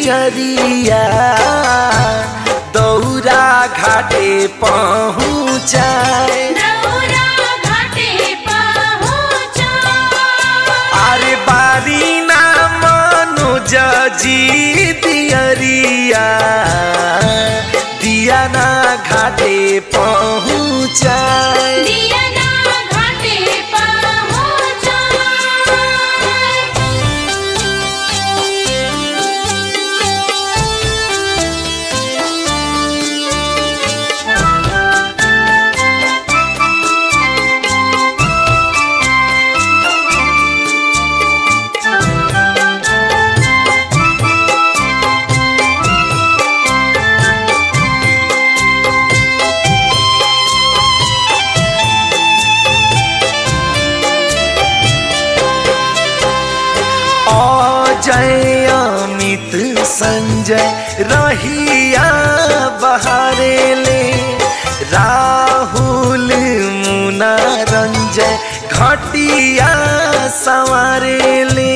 दियरिया दौरा घाटे पहुँचाए दौरा घाटे पहुँचा अरे बारी ना मनोज जी दियरिया दिया ना घाटे पहुँचाए दिया ना घाटे पहुँचा अजय अमित संजय रहिया बहारे ले राहुल मुना रंजय घटिया संवारे ले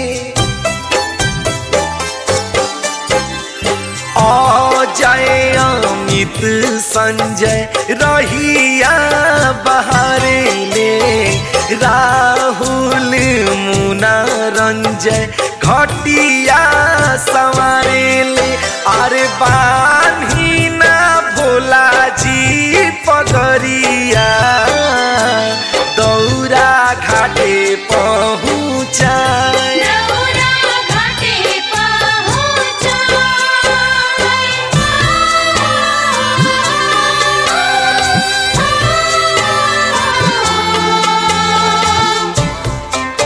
अजय अमित संजय रहिया बहारे ले राहुल मुना रंजय घटिया संवारे ले अरे बान्ही ना भोला जी पगरिया दौरा घाटे पहुँचाए दौरा घाटे पहुँचा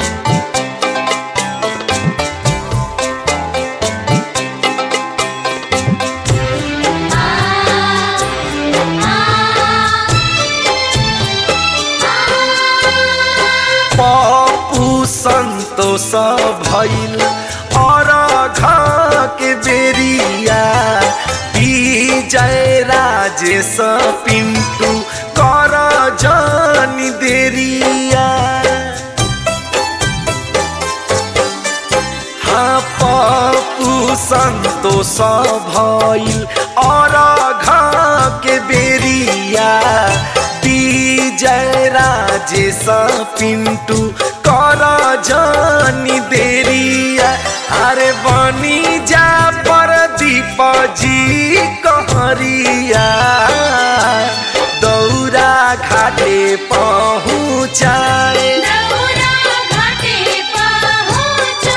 पप्पू संतोष भैल और के बेरिया विजय राजेश पिंटू कर जानी देरिया हाँ पप्पू संतोष भइल और के बेरिया विजय राजेश पिंटू कर जानी देरिया अरे बनी जा पर दीप जी कहरिया दौरा घाटे पहुँचाए दौरा घाटे पहुँचा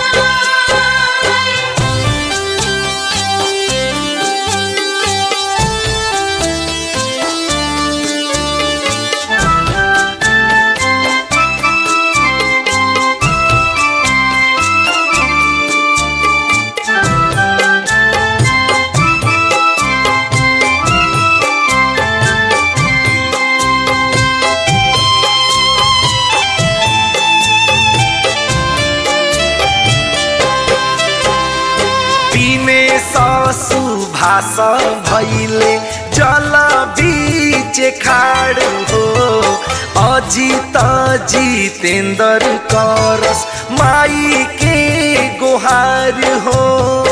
पीने ससु भाष भैले जल बीच खाड़ हो अजित जितेन्द्र करस माई के गुहार हो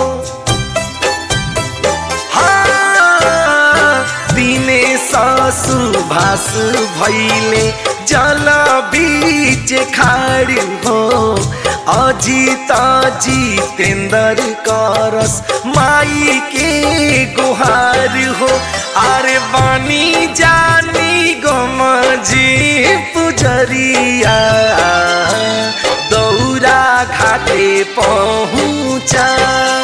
हाँ, दिने ससु भास भैले जल बीच खाड़ हो अजित जितेन्द्र करस माई के गुहार हो अरे बनी जानी गमजी पुजरिया दौरा घाटे पहुँचा